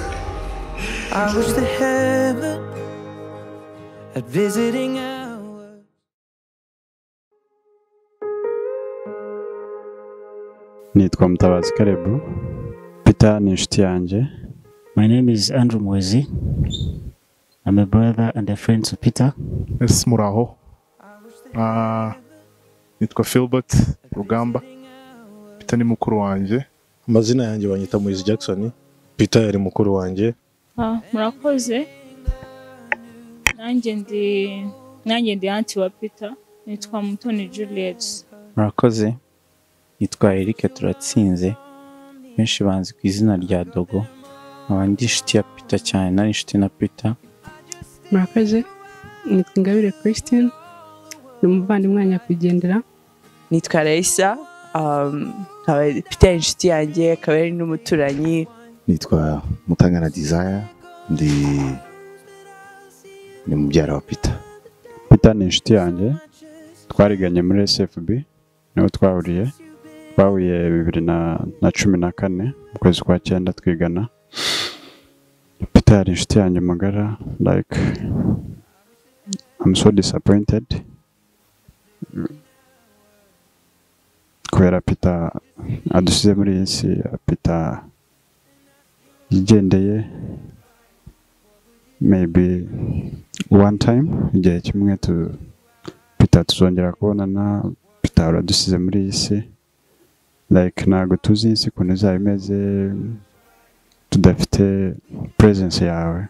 I wish that heaven at visiting hours. nitwa mutabazi karebu peter ni inshuti yanjye My name is Andrew Mwezi. I'm a brother and a friend to Peter. ese muraho Ah, nitwa philbert rugamba peter ni mukuru wanjye amazina yanjye banyita moise jackson peter yari mukuru wanjye Ah, murakoze nanjye ndi nanjye ndi anti wa peter nitwa mutoni juliet murakoze nitwa Eric turatsinze benshi banzi ku izina rya dogo nkaba ndi inshuti ya peter cyane nari inshuti na peter murakoze nitwa ingabire christine ni umuvandimwe wa nyakwigendera nitwa Raisa um, nkaba mfite inshuti yanjye akaba ari n'umuturanyi nitwa mutangana desire ndi ni mubyara wa peter peter ni inshuti yanjye twariganye muri sfb niho twahuriye twahuriye bibiri na na cumi na kane mu kwezi kwa cyenda twigana peter yari inshuti yanjye magara like I'm so disappointed kubera peter adusize muri iyi si peter yigendeye maybe one time igihe kimwe tu peter tuzongera kubonana peter uradusize muri iyi si like ntabwo tuzi iyi si ukuntu izaba imeze tudafite presence yawe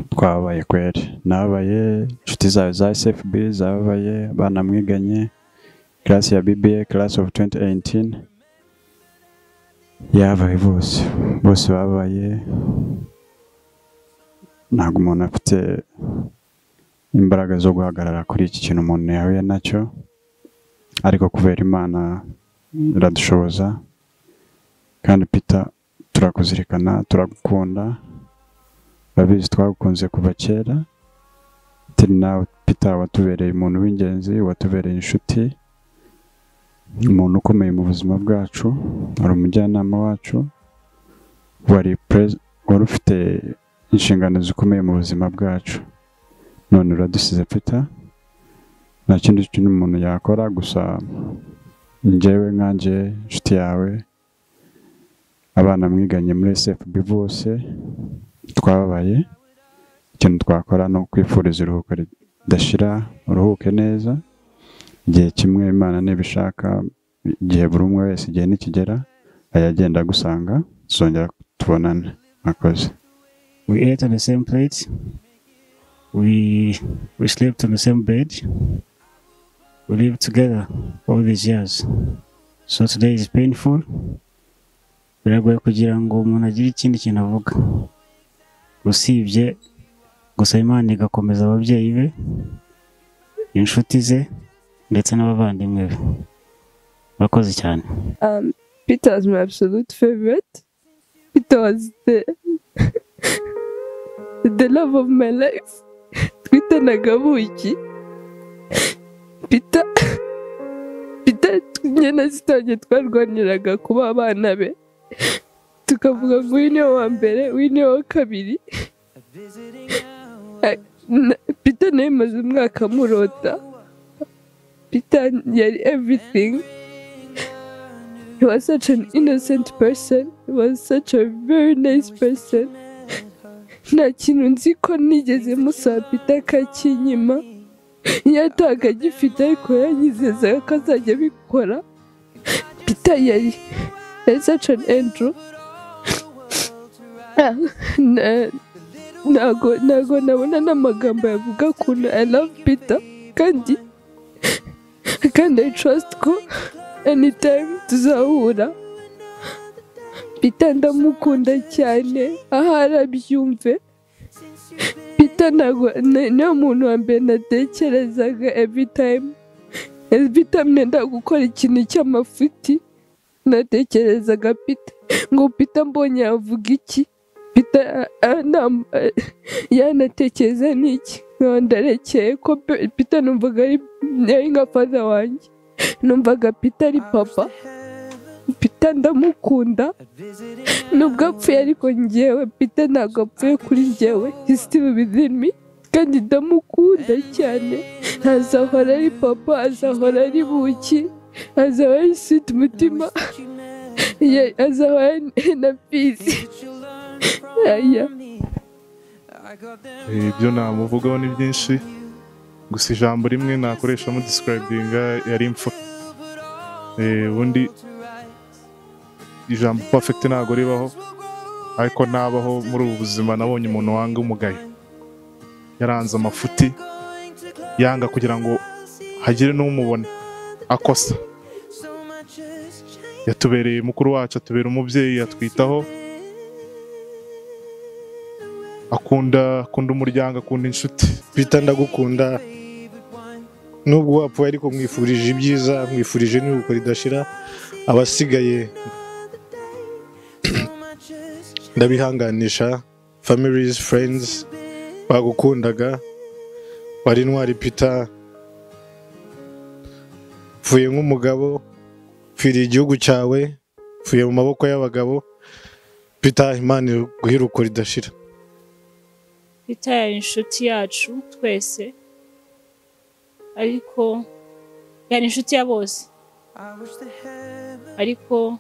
twababaye kweri nababaye inshuti zawe za sfb zababaye banamwiganye class ya bba class of 2018 yabaye bose bose babaye ntabwo umuntu afite imbaraga zo guhagarara kuri iki kintu umuntu yahuye nacyo ariko kubera imana iradushoboza kandi peter turakuzirikana turagukunda urabizi twagukunze kuva kera turi nawe peter watubereye umuntu w'ingenzi watubereye inshuti umuntu ukomeye mu buzima bwacu wari umujyanama wacu wari perez- wari ufite inshingano zikomeye mu buzima bwacu none uradusize peter nta kindi kintu umuntu yakora gusa njyewe nkanjye inshuti yawe abana mwiganye muri sfb bose twababaye ikintu twakora ni ukwifuriza iruhuko ridashira uruhuke neza igihe kimwe imana ntibishaka igihe buri umwe wese igihe nikigera ayagenda agusanga tuzongera tubonane mwakoze We ate on the same plate. We we slept on the same bed. We lived together all these years. So today is painful. Biragoye kugira ngo umuntu agire ikindi kintu avuga. Usibye gusa Imana igakomeza ababyeyi be, inshuti ze ndetse n'abavandimwe be. Murakoze cyane. Um, Peter was my absolute favorite. Peter was the the love of my life. Twitanaga buki. Peter Peter njye na sister wanjye twarwaniraga kuba abana be. Tukavuga ngo uyu niwe wa mbere, uyu niwe wa kabiri. Eh, na- Peter nawe maze umwaka murota. Peter yari everything. He was such an innocent person. He was such a very nice person. Nta kintu nzi ko nigeze musabita akakinyima. Yatahaga agifite ariko yanyizeza ko azajya abikora. Peter yari yari such an angel. Ah, na- Ntago ntago nabona n'amagambo yavuga ukuntu I love Peter kandi kandi I trust ko anytime tuzahura pita ndamukunda cyane aho arabyumve pita ntabwo ni- niwe muntu wa mbere natekerezaga every time every time nenda gukora ikintu cy'amafuti natekerezaga pita ngo pita mbonye yavuga iki pita yanatekereza n'iki nkaba ndarekeye ko pe- pita numvaga ari yari nka faza wanjye numvaga pita ari papa Pita pita ndamukunda nubwo apfuye ariko ngewe pita ntabwo apfuye kuri ngewe hisitiri bizimi kandi ndamukunda cyane azahora ari papa azahora ari buki azahora ari siti mutima ye- azahora ari na pizi aya ibyo namuvugaho ni byinshi gusa ijambo rimwe nakoresha mu describinga yari imfura Eh, ubundi ijambo perfect ntabwo ribaho ariko nabaho muri ubu buzima nabonye umuntu wanga umugayo yaranze amafuti yanga kugira ngo hagire n'umubona akosa yatubereye mukuru wacu atubera umubyeyi atwitaho akunda akunda umuryango akunda inshuti bita ndagukunda nubwo wapfuye ariko mwifurije ibyiza mwifurije n'iruhuko ridashira abasigaye ndabihanganisha families friends bagukundaga wari intwari pita pfuye nk'umugabo pfiriye igihugu cyawe pfuye mu maboko y'abagabo pita imana iguhe iruhuko ridashira Peter yari inshuti yacu twese ariko yari inshuti ya bose ariko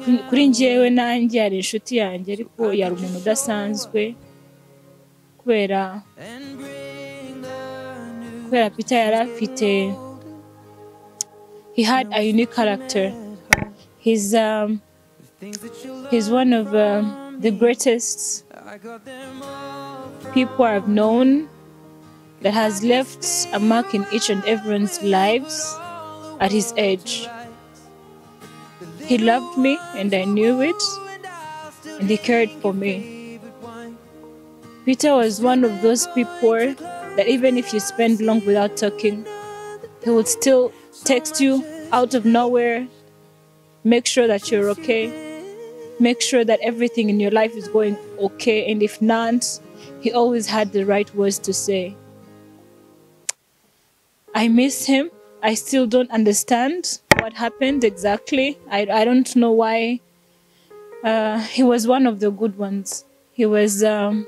kuri- kuri njyewe nanjye yari inshuti yanjye ariko yari umuntu udasanzwe kubera kubera Peter yari afite he had a unique character he's um, he's one of um, the greatest people I've known that has left a mark in each and everyone's lives at his age. He loved me and I knew it, and he cared for me. Peter was one of those people that even if you spend long without talking, he would still text you out of nowhere, make sure that you're okay, make sure that everything in your life is going okay. And if not, he always had the right words to say. I miss him. I still don't understand what happened exactly. I, I don't know why. Uh, he was one of the good ones. He was um,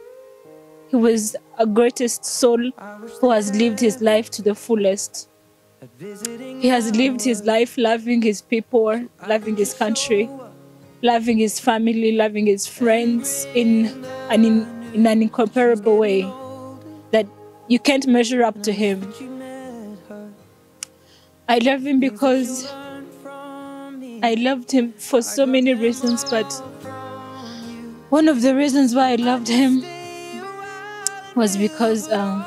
he was a greatest soul who has lived his life to the fullest. He has lived his life loving his people, loving his country, loving his family, loving his friends in an, in, in an incomparable way that you can't measure up to him. I love him because I loved him for so many reasons, but one of the reasons why I loved him was because um,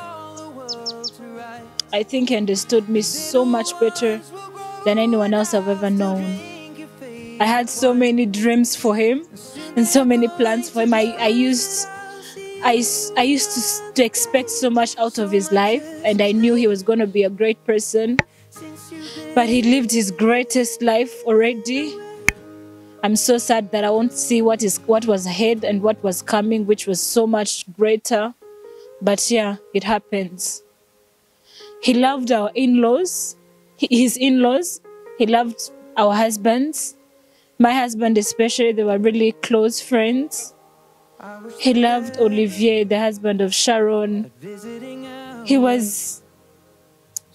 I think he understood me so much better than anyone else I've ever known. I had so many dreams for him and so many plans for him. I, I used I, s- I used to, s- to expect so much out of his life and I knew he was going to be a great person. But he lived his greatest life already. I'm so sad that I won't see what is what was ahead and what was coming which was so much greater. But yeah, it happens. He loved our in-laws, hi- his in-laws. He loved our husbands. My husband especially, they were really close friends. He loved Olivier, the husband of Sharon. He was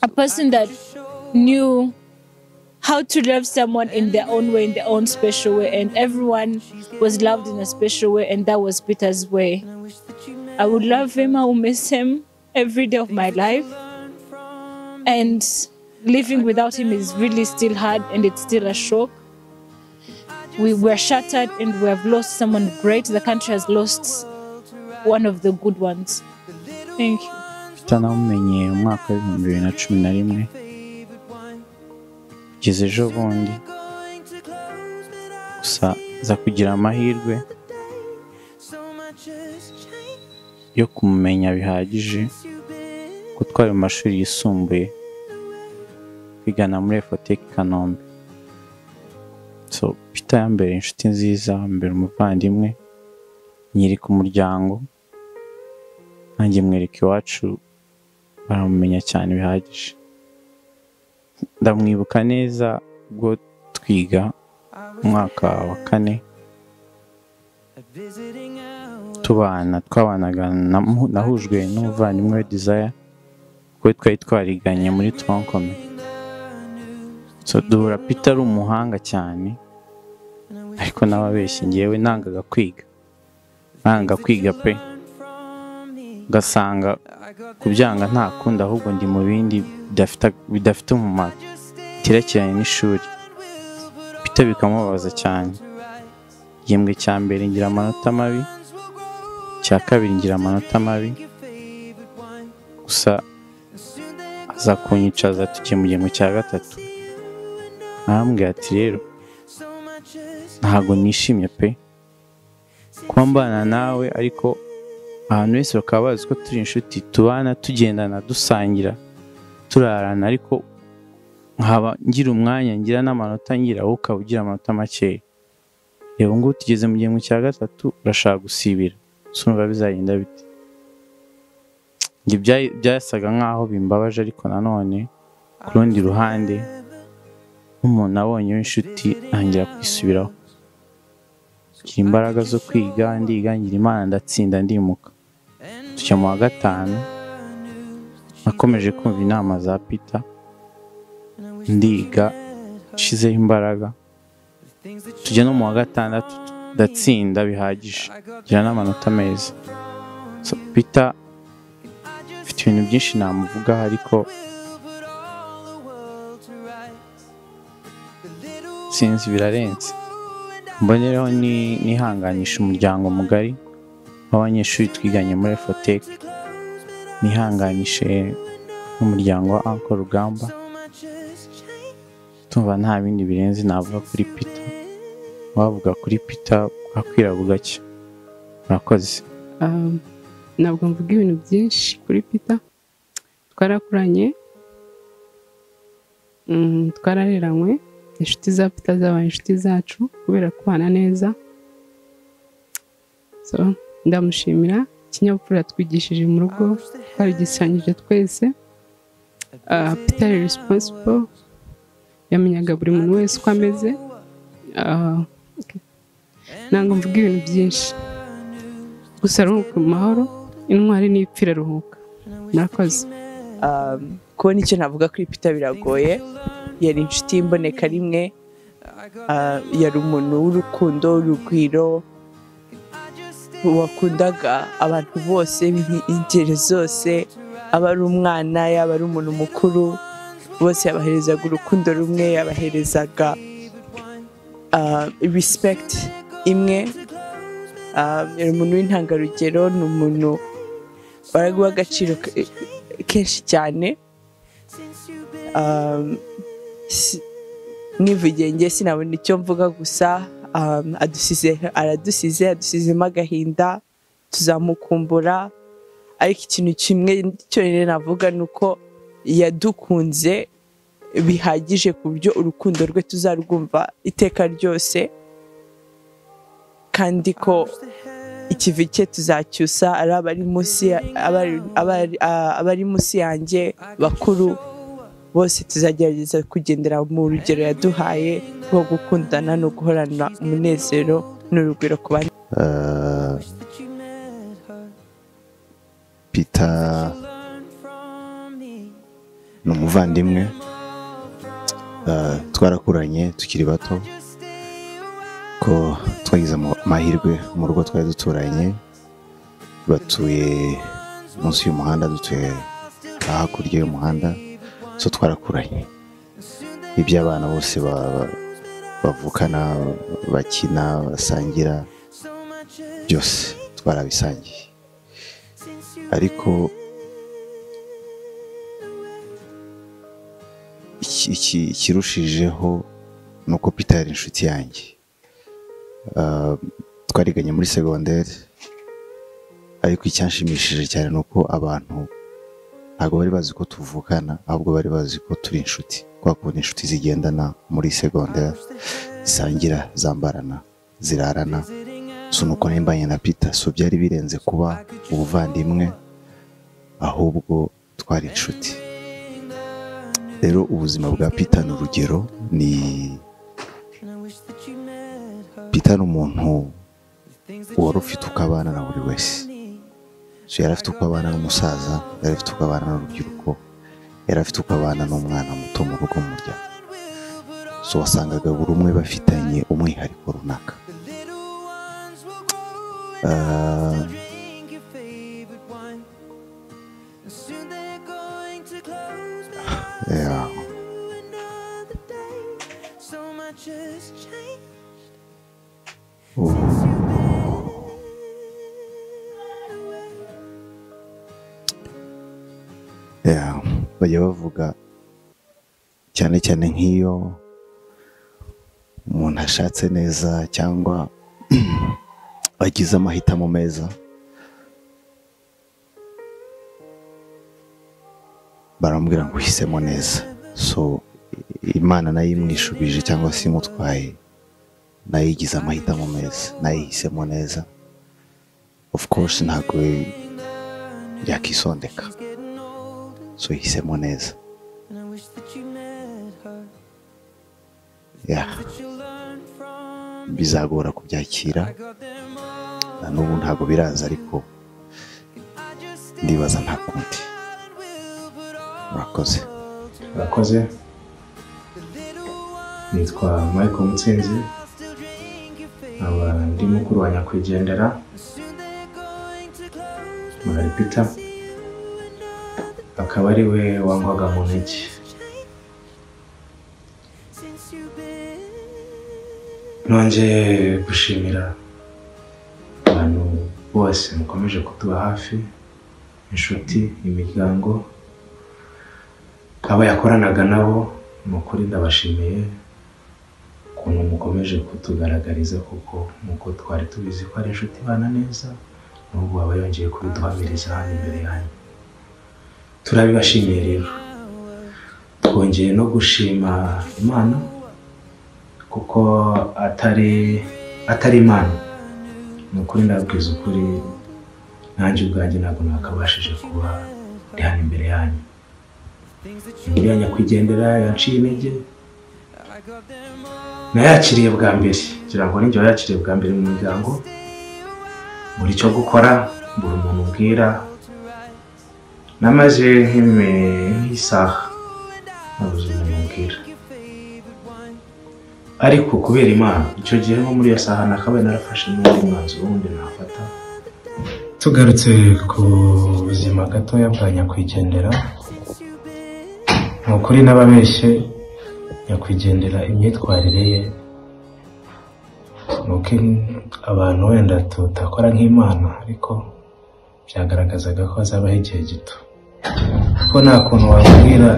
a person that knew how to love someone in their own way, in their own special way, and everyone was loved in a special way, and that was Peter's way. I would love him, I will miss him every day of my life, and living without him is really still hard and it's still a shock. We were shattered and we have lost someone great. The country has lost one of the good ones. Thank you. Peter namumenye mu mwaka w'ibihumbi bibiri na cumi na rimwe kugeza ejo bundi gusa za kugira amahirwe yo kumumenya bihagije ko twari mu mashuri yisumbuye twigana muri efoteki kanombe so Peter yambere inshuti nziza yambere umuvandimwe nyereka umuryango nanjye mwereka iwacu baramumenya cyane bihagije ndamwibuka neza ubwo twiga umwaka wa kane tubana twabanaga namu- nahujwe n'umuvandimwe we desire we twari twariganye muri twankome so duhura peter ari umuhanga cyane ariko n'ababeshyi ngewe nangaga kwiga nanga kwiga pe ugasanga kubyanga nta kundi ahubwo ndi mu bindi bidafita- bidafite umumaro biterekeranye n'ishuri peter bikamubabaza cyane igihembwe cya mbere ngira amanota mabi cya kabiri ngira amanota mabi gusa aza kunyicaza tugiye mu gihembwe cya gatatu arambwira ati rero ntabwo nishimye pe kuba mbana nawe ariko ahantu hose bakaba bazi ko turi inshuti tubana tugendana dusangira turarana ariko nkaba ngira umwanya ngira n'amanota ngira wowe ukaba ugira amanota makeya reba ubu ngubu tugeze mu gihembwe cya gatatu urashaka gusibira gusa urumva bizagenda bite Njye byayi- byasaga nk'aho bimbabaje ariko nanone ku rundi ruhande nk'umuntu abonye w'inshuti ntangira kwisubiraho ngira imbaraga zo kwiga ndiga ngira imana ndatsinda ndimuka tujya mu wa gatanu nakomeje kumva inama za pita ndiga nshizeho imbaraga tujya no mu wa gatandatu ndatsinda bihagije ngira n'amanota meza so pita mfite ibintu byinshi namuvugaho ariko sinzi birarenze mbonereho ni- nihanganisha umuryango mugari w'abanyeshuri twiganye muri efoteke nihanganishe n'umuryango wa anko rugamba tumva nta bindi birenze navuga kuri pita wavuga kuri pita bwakwira bugacya murakoze Um, ntabwo mvuga ibintu byinshi kuri pita twarakuranye Mm, twarareranywe inshuti za pita zabaye inshuti zacu kubera kubana neza so ndamushimira ikinyabupfura yatwigishije mu rugo twabigisanyije twese Ah, pita ari responsible yamenyaga buri muntu wese uko ameze Ah, okay. ntabwo mvuga ibintu byinshi gusa ruhuka mu mahoro intwari n'ipfira ruhuka murakoze um, kubona icyo navuga kuri Peter biragoye yari inshuti y'imboneka rimwe uh, yari umuntu w'urukundo w'urugwiro wakundaga abantu bose b'inki- ingeri zose aba ari umwana yaba ari umuntu mukuru bose yabaherezaga urukundo rumwe yabaherezaga uh, respect imwe uh, yari umuntu w'intangarugero ni umuntu baraguha agaciro ke- kenshi cyane um, si- nivugiye nge sinabona icyo mvuga gusa um, adusize aradusize adusizemo agahinda tuzamukumbura ariko ikintu kimwe cyonyine navuga ni uko yadukunze bihagije ku buryo urukundo rwe tuzarwumva iteka ryose kandi ko ikivi cye tuzacyusa ari abari munsi ya- abari- abari- ah, abari munsi yanjye bakuru bose tuzagerageza kugendera mu rugero yaduhaye rwo gukundana no guhorana umunezero n'urugwiro ku bandi Eh, Peter ni umuvandimwe Eh, twarakuranye tukiri bato ko twagize ama- amahirwe mu rugo twari duturanye batuye munsi y'umuhanda dutuye hakurya y'umuhanda so twarakuranye ibyo abana bose ba- ba- bavukana bakina basangira byose twarabisangiye ariko iki- iki- ikirushijeho ni uko Peter yari inshuti yanjye Ah, twariganye muri segonderi ariko icyanshimishije cyane ni uko abantu ntabwo bari bazi ko tuvukana ahubwo bari bazi ko turi inshuti kubera ko ni inshuti zigendana muri segonderi zisangira zambarana zirarana so nuko nimbanye na Peter so byari birenze kuba ubuvandimwe ahubwo twari inshuti rero ubuzima bwa Peter ni urugero ni pita ni umuntu wari ufite uko abana na buri wese so yari afite uko abana n'umusaza yari afite uko abana n'urubyiruko yari afite uko abana n'umwana muto mu rugo mu muryango so wasangaga buri umwe bafitanye umwihariko runaka Ah, yeah. Yeah, bajya bavuga cyane cyane nk'iyo umuntu ashatse neza cyangwa agize amahitamo meza baramubwira ngo uhisemo neza so i- imana nayo imwishubije cyangwa se imutwaye nayo igize amahitamo meza nayo ihisemo neza of course ntabwo yakisondeka so ihisemo neza ya bizagora kubyakira na n'ubu ntabwo biraza ariko ndibaza nta kundi murakoze murakoze nitwa michael mutsinzi nkaba ndi mukuru wa nyakwigendera muri peter akaba ari we wangwaga mu ntege nongeye gushimira abantu bose mukomeje kutuba hafi inshuti imiryango abo yakoranaga nabo ni ukuri ndabashimiye ukuntu mukomeje kutugaragariza kuko nk'uko twari tubizi ko ari inshuti ibana neza n'ubu baba yongeye kubiduhamiriza hano imbere yanyu turabibashimiye rero twongeye no gushima imana kuko atari atari imana ni ukuri ndabwiza ukuri nanjye ubwanjye ntabwo nakabashije kuba ndi hano imbere yanyu uriya nyakwigendera yaciye intege nayakiriye bwa mbere ngira ngo ninjye wayakiriye bwa mbere mu muryango buri cyo gukora buri umuntu ubwira namaze nk'ime- nk'isaha nabuze umuntu ubwira ariko kubera imana icyo gihe nko muri iyo saha nakabaye narafashe n'undi mwanzuro wundi nafata tugarutse ku buzima gatoya bwa nyakwigendera ni ukuri n'ababeshye nyakwigendera imyitwarire ye ni uko abantu wenda tutakora nk'imana ariko byagaragazaga ko hazabaho igihe gito kuko nta kuntu wabwira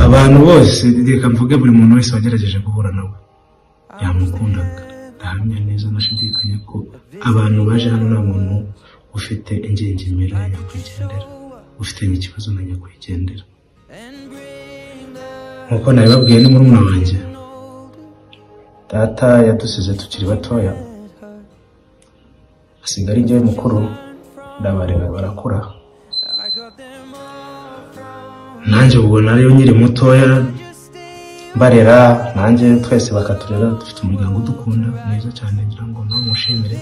abantu bose reka mvuge buri muntu wese wagerageje guhura nawe yamukundaga ndahamya neza ndashidikanya ko abantu baje hano nta muntu ufite ingingimira ya nyakwigendera ufitanye ikibazo na nyakwigendera nk'uko nabibabwiye ni murumuna wanjye data yadusize tukiri batoya asiga ari njyewe mukuru ndabareba barakura nanjye ubwo nariyo nkiri mutoya barera nanjye twese bakaturera dufite umuryango udukunda mwiza cyane ngira ngo nawe mushimire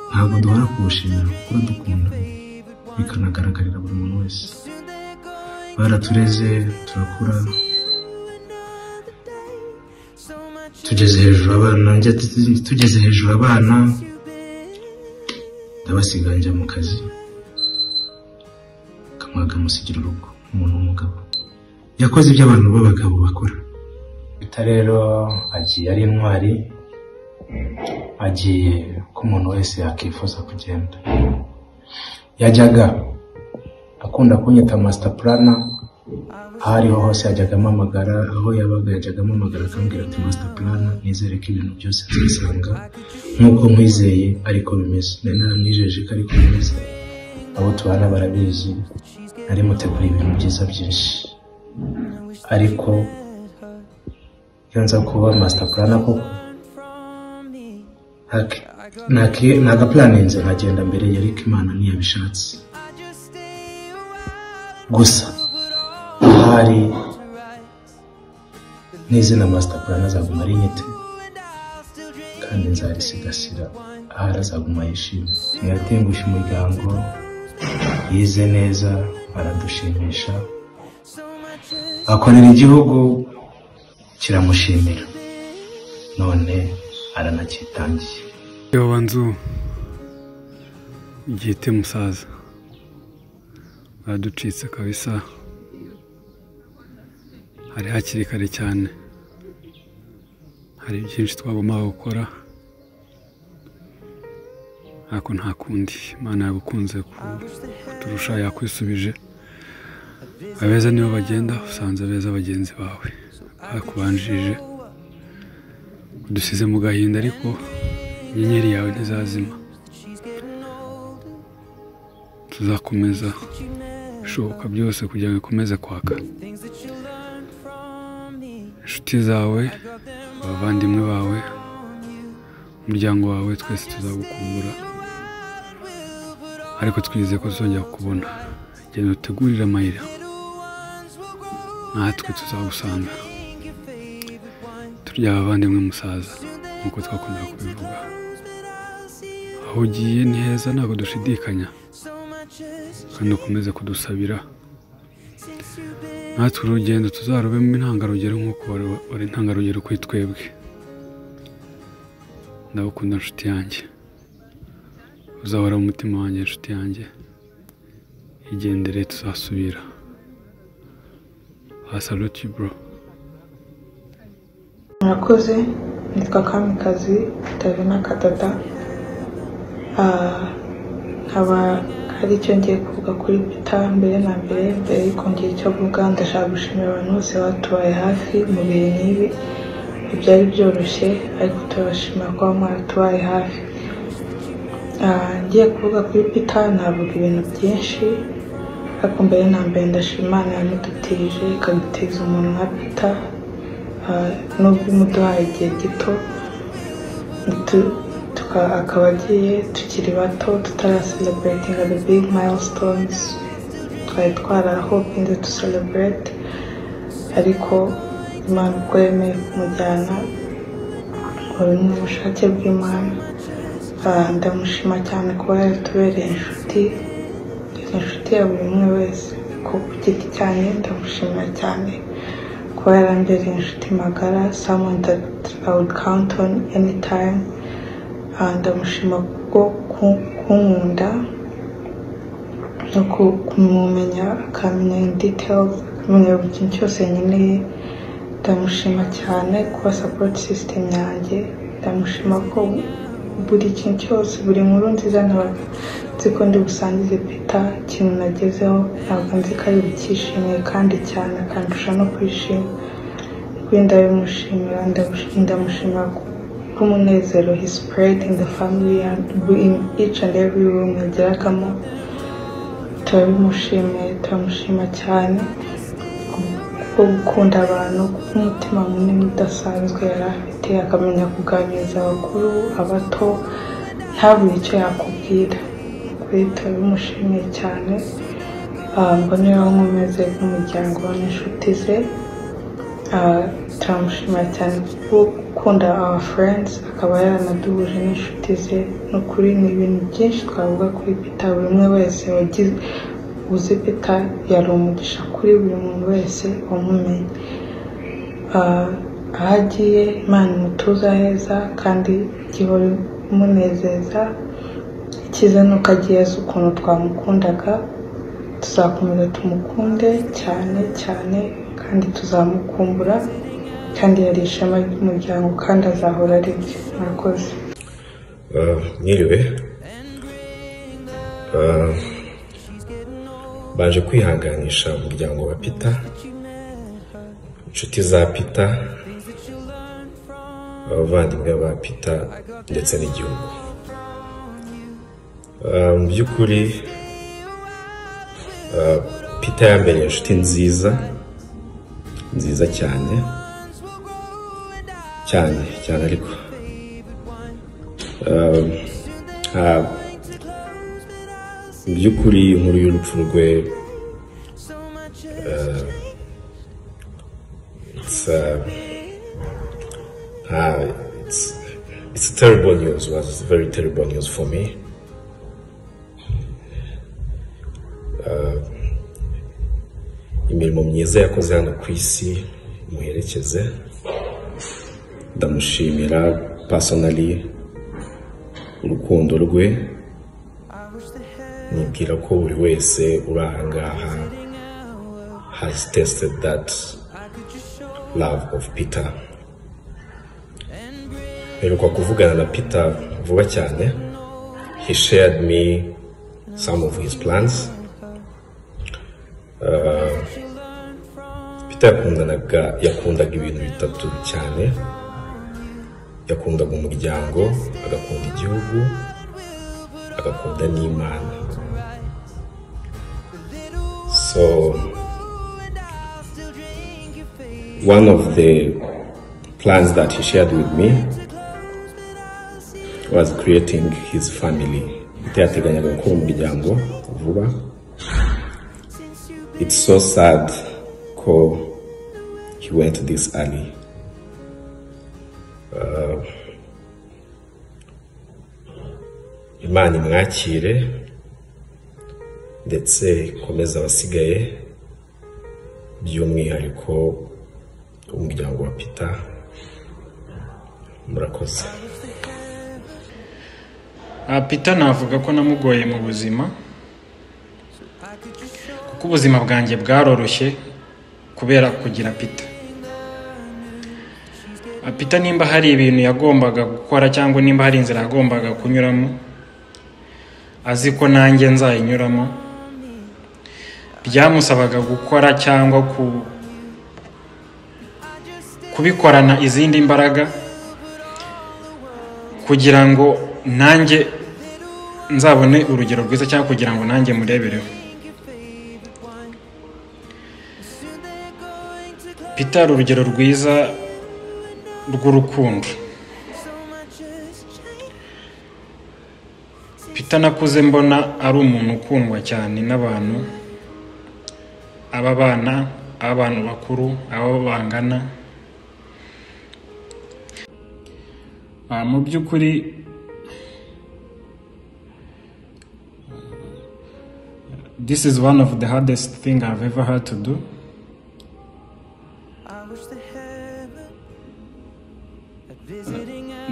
ntabwo duhora kuwushimira kuko dukunda bikanagaragarira buri muntu wese baratureze turakura tugeze hejuru abana njye tu- tugeze hejuru abana ndabasiga njya mu kazi kamwaga musigira urugo umuntu w'umugabo yakoze ibyo abantu b'abagabo bakora bita rero agiye ari intwari agiye ko umuntu wese yakwifuza kugenda yajyaga akunda kunyita masita purana aho ariho hose yajyaga ampamagara aho yabaga yajyaga ampamagara akambwira ati masita purana nizere ko ibintu byose nzisanga nk'uko nkwizeye ariko bimeze nari naramwijeje ko ariko bimeze abo tubana barabizi nari mutegura ibintu byiza byinshi ariko iyo nza kuba masita purana koko nta- nta- nagapuraninze nkagenda mbere ya ariko imana ntiyabishatse gusa ahari n'izina master plan azaguma ari nyite kandi nzarisigasira ahari azaguma yishimye ntiyatengushye umuryango yize neza aradushimisha akorera igihugu kiramushimira none aranakitangiye yoba nzu igihite musaza baraducitse kabisa hari hakiri kare cyane hari byinshi twagombaga gukora ariko nta kundi imana yagukunze kuturusha yakwisubije abeza nibo bagenda usanze abeza bagenzi bawe bakubanjirije udusize mu gahinda ariko inyenyeri yawe ntizazima tuzakomeza bishoboka byose kugira ngo ikomeze kwaka inshuti zawe abavandimwe bawe umuryango wawe twese tuzagukumbura ariko twizeye ko tuzongera kukubona genda utegurire amayira natwe tuzagusanga turya abavandimwe musaza nk'uko twakundaga kubivuga aho ugiye ni heza ntabwo dushidikanya kandi ukomeze kudusabira natwe urugendo tuzarubemo intangarugero nk'uko wari- wari intangarugero kuri twebwe ndagukunda nshuti yanjye uzahora mu mutima wanjye nshuti yanjye igendere tuzasubira asaluti bro murakoze nitwa kamikazi tavina kadada Ah, nkaba hari icyo ngiye kuvuga kuri pita mbere na mbere mbere yuko ngira icyo avuga ndashaka gushimira abantu bose batubaye hafi mu bihe nk'ibi ntibyari byoroshye ariko turabashimira kuba mwaratubaye hafi Ah, ngiye kuvuga kuri pita navuga ibintu byinshi ariko mbere na mbere ndashima imana yamudutije ikadutiza umuntu nka pita Ah, nubwo imuduhaye igihe gito tu- tuka- akaba agiye tukiri bato tutaraseleburetinga the big milestones twari twarahopinze to celebrate ariko imana uko yemeye kumujyana wari ni ubushake bw'imana Ah, ndamushima cyane kuba yaratubereye inshuti inshuti ya buri umwe wese ko ku giti cyanjye ndamushimira cyane kuba yarambereye inshuti magara someone that I would count on anytime Ah, ndamushima kubwo ku- kunkunda no ku- kumumenya akamenya in details akamenya buri kintu cyose nkeneye ndamushima cyane kuba support system yanjye ndamushima ko buri kintu cyose buri nkuru nziza ntabwo nzi ko ndi busangize peta ikintu nagezeho ntabwo nzi ko ari bukishimiye kandi cyane akandusha no kwishima kuri ndabimushimira ndamushi- ndamushimira ku- k'umunezero he spread in the family and in each and every room yageragamo turabimushimiye turamushima cyane bwo gukunda abantu kuko umutima munini udasanzwe yari afite akamenya kuganiriza abakuru abato ntabure icyo yakubwira kuri turabimushimiye cyane Ah, ngo niho nkomeze n'umuryango we n'inshuti ze Ah, turamushimira cyane kuko gukunda our friends akaba yaranaduhuje n'inshuti ze ni ukuri ni ibintu byinshi twavuga kuri peter buri umwe wese wagize uzi peter yari umugisha kuri buri muntu wese wamumenye Ah, aho agiye imana imutuza heza kandi igihora imunezeza ikiza ni uko agiye azi ukuntu twamukundaga tuzakomeza tumukunde cyane cyane kandi tuzamukumbura kandi yari ishema ry'umuryango kandi azahora ari byo murakoze Ah, mwiriwe Ah, baje kwihanganisha umuryango wa pita inshuti za pita abavandimwe ba pita ndetse n'igihugu Ah, mu by'ukuri ah, pita yambereye inshuti nziza nziza cyane cyane cyane ariko Um, nta- mu by'ukuri inkuru y'urupfu rwe uh, it's, uh, terrible news was very terrible news for me. Uh, imirimo myiza yakoze hano ku isi muherekeze ndamushimira pasonali urukundo rwe nibwira ko buri wese uri ahangaha has tested that love of peter mperuka kuvugana na peter vuba cyane he shared me some of his plans Uh, peter yakundanaga yakundaga ibintu bitatu cyane yakundaga umuryango agakunda igihugu agakunda n'imana so one of the plans that he shared with me was creating his family peter yateganyaga gukora umuryango vuba it's so sad ko he went this early. Uh, imana imwakire ndetse ikomeze abasigaye by'umwihariko umuryango wa pita murakoze Ah, Peter navuga ko namugoye mu buzima kuko ubuzima bwanjye bwaroroshye kubera kugira pita pita nimba hari ibintu yagombaga gukora cyangwa nimba hari inzira yagombaga kunyuramo azi ko nanjye nzayinyuramo byamusabaga gukora cyangwa ku- kubikorana izindi mbaraga kugira ngo nanjye nzabone urugero rwiza cyangwa kugira ngo nanjye murebereho Peter ari urugero rwiza rw'urukundo Peter nakuze mbona ari umuntu ukundwa cyane n'abantu ab'abana ab'abantu bakuru abo bangana Ah, mu by'ukuri this is one of the hardest thing I've ever had to do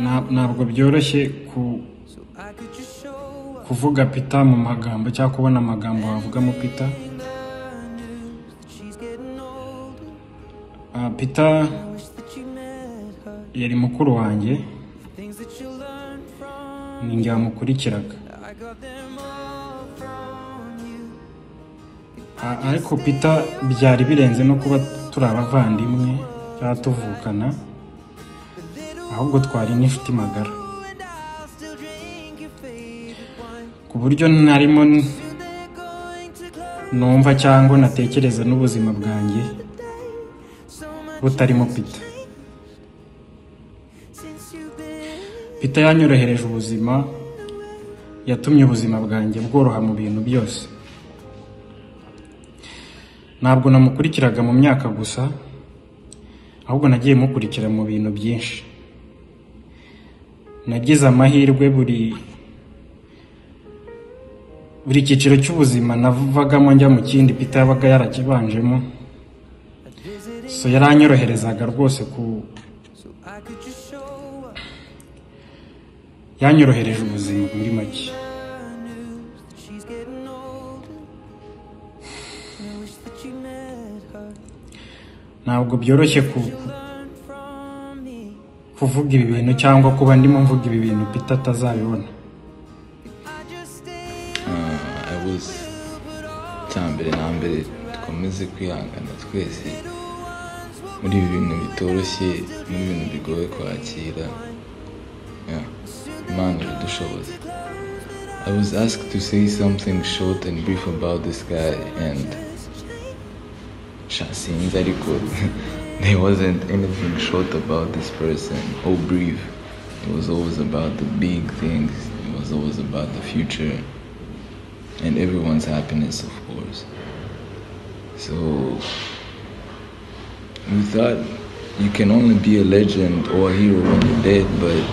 Nta- ntabwo byoroshye ku- kuvuga pita mu magambo cyangwa kubona amagambo wavugamo pita Ah, pita yari mukuru wanjye ni njye wamukurikiraga Ah, ariko pita byari birenze no kuba turi abavandimwe cyangwa tuvukana ahubwo twari n'inshuti magara ku buryo narimo n- numva cyangwa natekereza n'ubuzima bwanjye butarimo pita pita yanyorohereje ubuzima yatumye ubuzima bwanjye bworoha mu bintu byose ntabwo namukurikiraga mu myaka gusa ahubwo nagiye mukurikira mu bintu byinshi nagize amahirwe buri buri cyiciro cy'ubuzima navagamo njya mu kindi pita yabaga yarakibanjemo so yaranyoroherezaga rwose ku yanyorohereje ubuzima muri make ntabwo byoroshye ku kuvuga ibi bintu cyangwa kuba ndimo mvuga ibi bintu pita atazabibona abuze cyambere na mbere dukomeze kwihangana twese muri ibi bintu bitoroshye muri ibi bintu bigoye kwakira Yeah. imana iradushoboza I was asked to say something short and brief about this guy and sha sinzi ariko there wasn't anything short about this person or brief it was always about the big things it was always about the future and everyone's happiness, of course. So we thought you can only be a legend or a hero when you're dead, but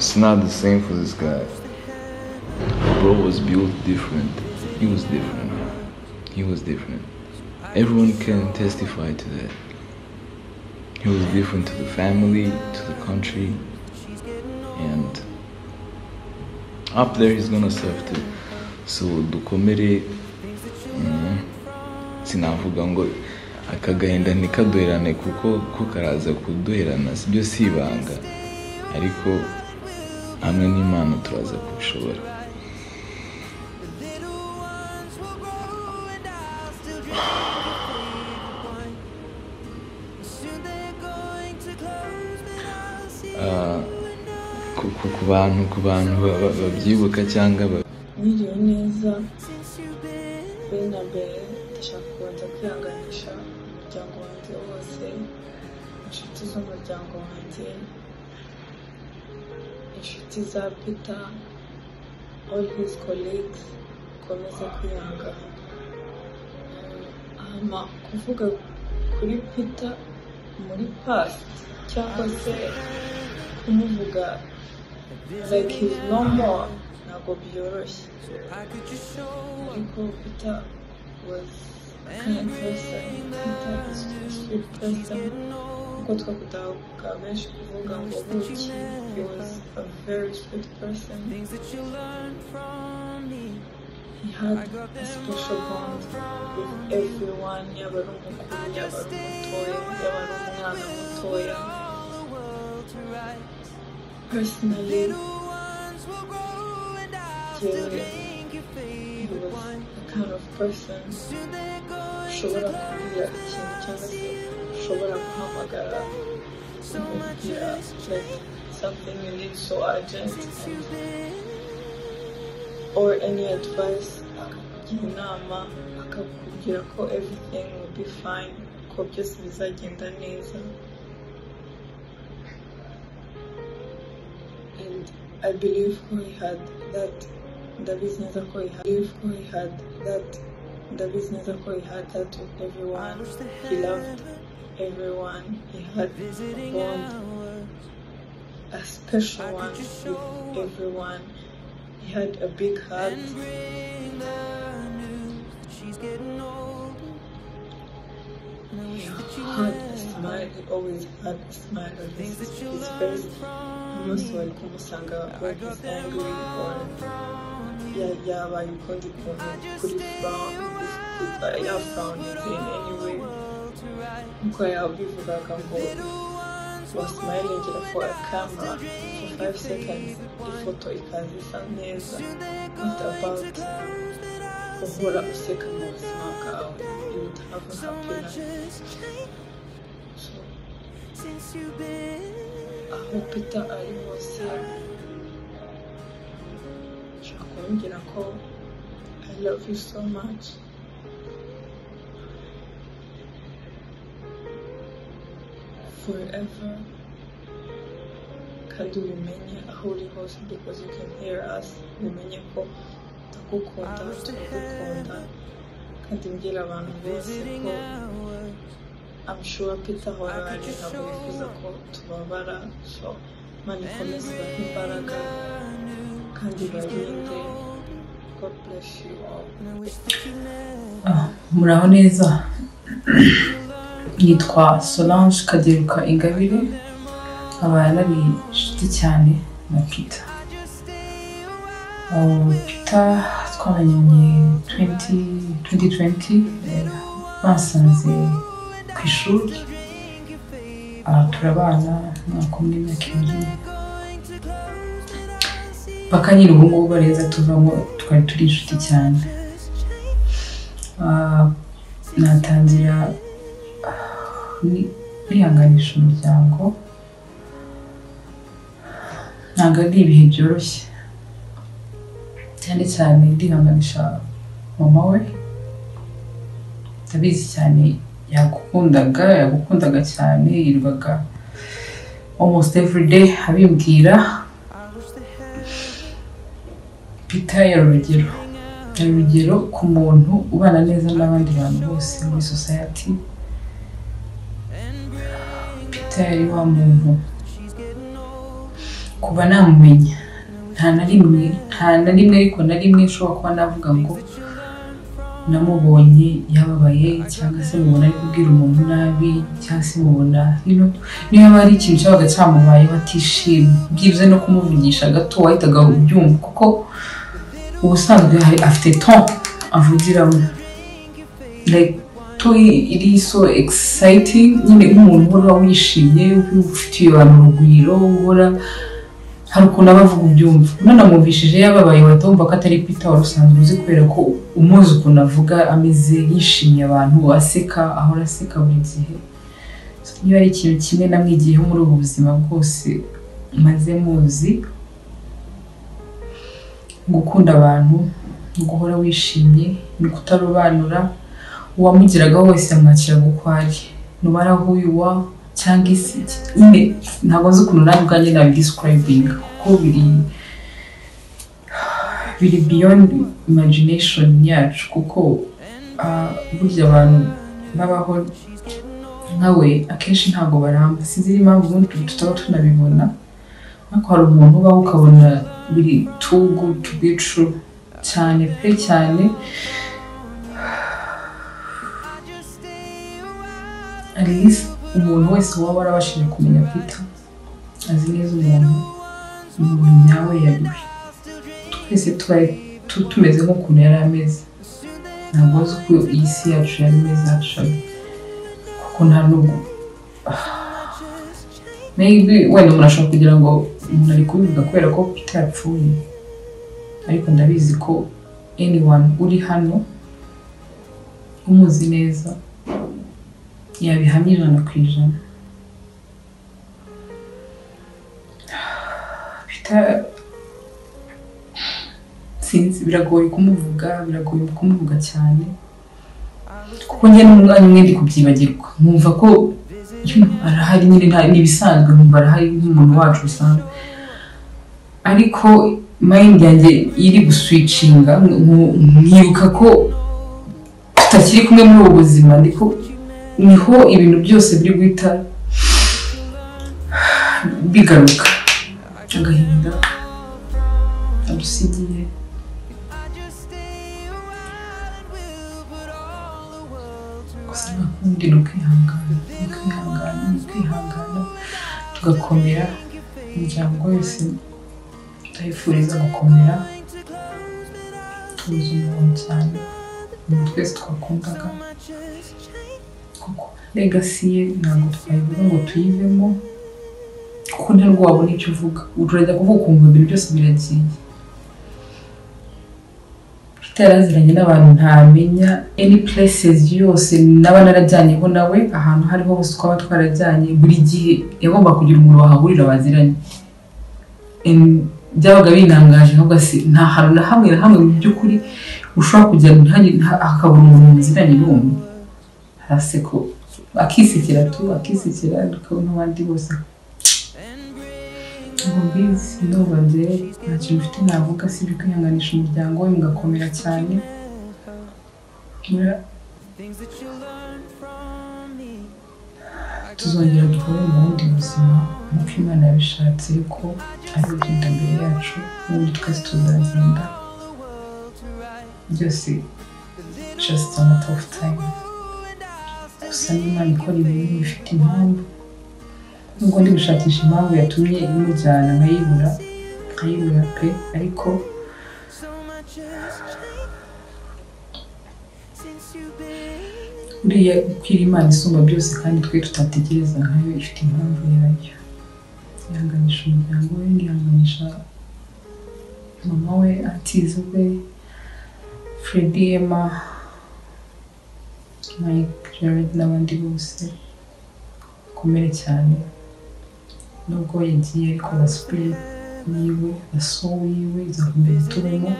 It's not the same for this guy. Bro was built different. He was different. He was different. Everyone can testify to that. He was different to the family, to the country, and up there he's gonna serve too. So dukomere mm, sinavuga ngo aka gahinda ntikaduherane kuko ko karaza kuduherana sibyo si ibanga ariko hamwe n'imana turaza kubishobora Ah, ku- ku- ku bantu ku bantu ba- ba- babyibuka cyangwa ba- niriwe neza mbere na mbere ndashaka kubanza kwihanganisha umuryango wanjye wose inshuti z'umuryango wanjye inshuti za peter all his colleagues ukomeze kwihangana hama kuvuga kuri peter muri past cyangwa se kumuvuga like he's no more ntabwo byoroshye ariko peter was a kind person peter is a sweet person nkuko twakundaga benshi kuvuga ngo buki he was a very sweet person he had a special bond with everyone yaba ari umukuru yaba ari umutoya yaba ari umwana mutoya personally jyewe he was the kind of person ushobora kubwira ikintu cyangwa se ushobora guhamagara ukamubwira like something you need so urgent or any advice akakugira inama akakubwira ko everything will be fine ko byose bizagenda neza and I believe who he had that the business that he had, believe who he had that the business that he had that with everyone he loved everyone he had a bond a special one with everyone he had a big heart he had a smile he always had a smile on his, his face umunsi wari kumusanga when he's angry or ya- yabaye ukundi kuntu kuri frown ya frown is in any way nkuko yabivugaga ngo was smiling for a camera for five seconds ifoto ikaza isa neza what about uhora useka mu buzima bwawe you would have a happy life so aho peter ari hose nshobora kumubwira ko i love you so much forever kandi ubimenye aho uri hose because you can hear us ubimenye ko ndagukunda turagukunda kandi mbwira abantu bose ko I'm sure Peter ahora ntabwo yifuza ko tubabara so imana ikomeze ibahe imbaraga kandi ibarinde God bless you all muraho neza nitwa solange kaderuka ingabire nkaba nari inshuti cyane na pita pita twamenyanye 2020 basanze ku ishuri Ah, turabana umwaka umwe imyaka ibiri mpaka nyine ubu ngubu bareza tuvamo twari turi inshuti cyane Ah, natangira ah, ni- kwihanganisha umuryango ntabwo ari ibihe byoroshye cyane cyane ndihanganisha mama we ndabizi cyane yagukundaga yagukundaga cyane yirirwaga almost every day abimbwira peter yari urugero yari urugero ku muntu ubana neza n'abandi bantu bose muri society peter yari wa muntu kuba namumenya nta na rimwe nta na rimwe ariko na rimwe nshobora kuba navuga ngo namubonye yababaye cyangwa se mubona ari kubwira umuntu nabi cyangwa se mubona hino niyo haba hari ikintu cyabaga cyamubayeho atishimye byibuze no kumuvugisha gato wahitaga ubyumva kuko ubusanzwe hari- afite ton avugiramo like to iri so exciting nyine nk'umuntu uhora wishimye ufitiye abantu urugwiro uhora hari ukuntu aba avuga ubyumva unanamwumvishije yababaye watumva ko atari Peter wari usanzwe uzi kubera ko umuzi ukuntu avuga ameze yishimiye abantu aseka ahora aseka buri gihe So, niba ari ikintu kimwe namwigiyeho muri ubu buzima bwose maze muzi gukunda abantu guhora wishimye ni kutarobanura uwamugeragaho wese yamwakira uko ari nubara wa cyangwa isi nyine ntabwo nzi ukuntu nawe ubwanjye nabidisikirayibinga kuko biri biri beyond imagination yacu kuko ah, burya abantu babaho nkawe akenshi ntabwo baramba sinzi impamvu ubundi tutaba tunabibona ariko hari umuntu ubaho ukabona biri too good to be true cyane pe cyane at least umuntu wese waba warabashije kumenya pita azi neza umuntu umuntu nyawe yariwe twese tuba tu- tumeze nk'ukuntu yari ameze ntabwo azi uko iyi si yacu yari imeze actually kuko nta nubwo maybe wenda umuntu ashobora kugira ngo umuntu ari kubivuga kubera ko pita yapfuye ariko ndabizi ko anyone uri hano umuzi neza yabihamya ijana ku ijana Peter- sinzi biragoye kumuvuga biragoye kumuvuga cyane kuko njye n'umwanya umwe ndi kubyibagirwa nkumva ko you know, arahari nyine nta- ni ibisanzwe nkumva arahari nk'umuntu wacu usanzwe ariko mind yanjye iri guswicinga nku- nkibuka ko tutakiri kumwe muri ubu buzima ndiko niho ibintu byose biri guhita bigaruka agahinda adusigiye gusa nakundi ni ukwihangana ni ukwihangana ni ukwihangana tugakomera imiryango yose ndayifuriza gukomera tuzi umuntu cyane umuntu twese twakundaga legasi ye ntabwo twayibura ngo tuyivemo kuko nta nubwo wabona icyo uvuga urajya kuvuga ukumva ibintu byose biragiye peter yaraziranye n'abantu ntamenya any places yose naba narajyanyeho nawe ahantu hariho hose twaba twarajyanye buri gihe yagomba kugira umuntu wahahurira baziranye And byabaga binangaje ntabwo asi nta hantu na hamwe na hamwe mu by'ukuri ushobora kujya nta- nta- hakabura umuntu muziranye n'umuntu hasi ko akisekera tu akisekera tukabona abandi bose ngo mbizi ndumva njyewe nta kintu mfite navuga sibyo kwihanganisha umuryango we mugakomera cyane Mura- tuzongera duhure mu bundi buzima nk'uko imana yabishatse yuko ari ugenda mbere yacu n'ubundi twese tuzagenda byose just a matter of time gusa n'imana ikora ibintu bifite impamvu nubwo ndi gushakisha impamvu yatumye imujyana nkayibura nkayibura pe ariko buriya ukwira imana isumba byose kandi twe tutategereza nkayo ifite impamvu yayo yihanganisha umuryango we yihanganisha mama we atize we fredi ema mike jared n'abandi bose bakomere cyane nubwo yagiye ariko na spirit yiwe na soul yiwe izakomeza turimo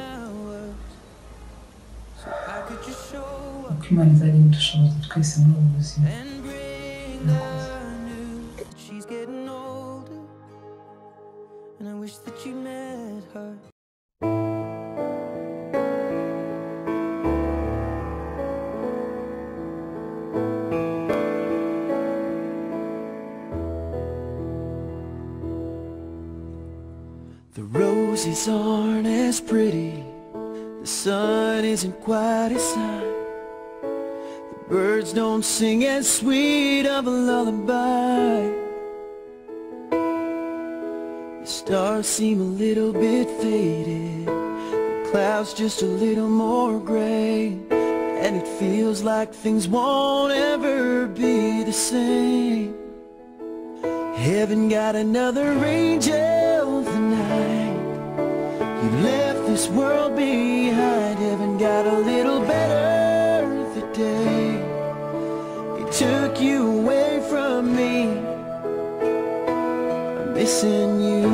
uko imana izajya idushoboza twese muri ubu buzima Murakoze. She's getting older, and I wish that you met her. The roses aren't as pretty. The sun isn't quite as high. The birds don't sing as sweet of a lullaby. The stars seem a little bit faded. The clouds just a little more gray. And it feels like things won't ever be the same. Heaven got another angel tonight. You left this world behind. Heaven got a little better today. It took you away from me. I'm missing you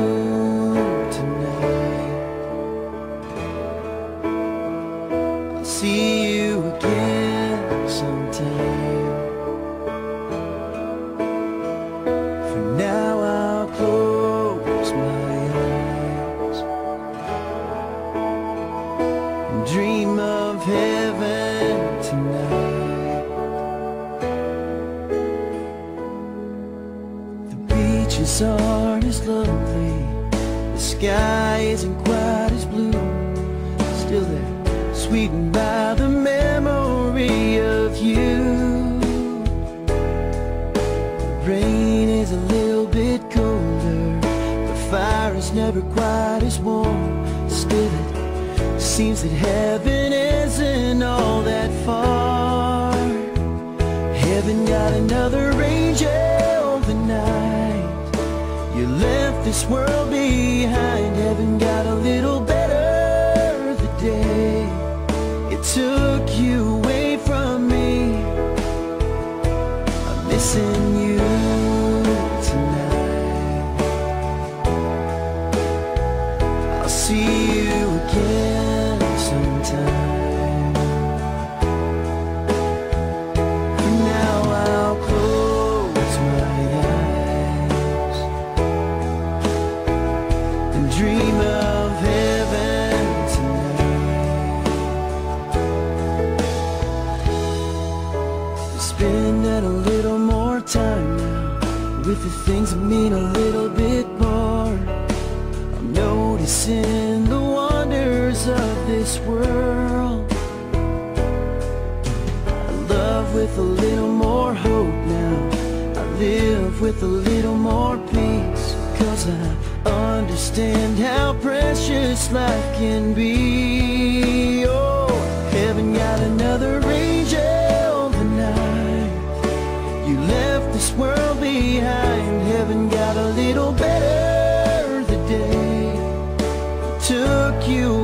tonight. I'll see you again sometime. For now I'll close my eyes and dream of heaven tonight. The beaches aren't as lovely, the sky isn't quite as blue. Still they're sweetened by the memory of you. Rain is a little bit colder. The fire is never quite as warm. Still, it seems that heaven isn't all that far. Heaven got another angel tonight. You left this world behind. Heaven got a little better today. It took you away from me. I'm missing you tonight. I'll see you again sometime. For now I'll close my eyes and dream of heaven tonight. Spending a little more time now with the things that mean a little bit more. I'm noticing the wonders of this world. I love with a little more hope now. I live with a little more peace. Cause I understand how precious life can be. Oh, heaven got another angel tonight. You left this world behind. Heaven got a little better the day. Took you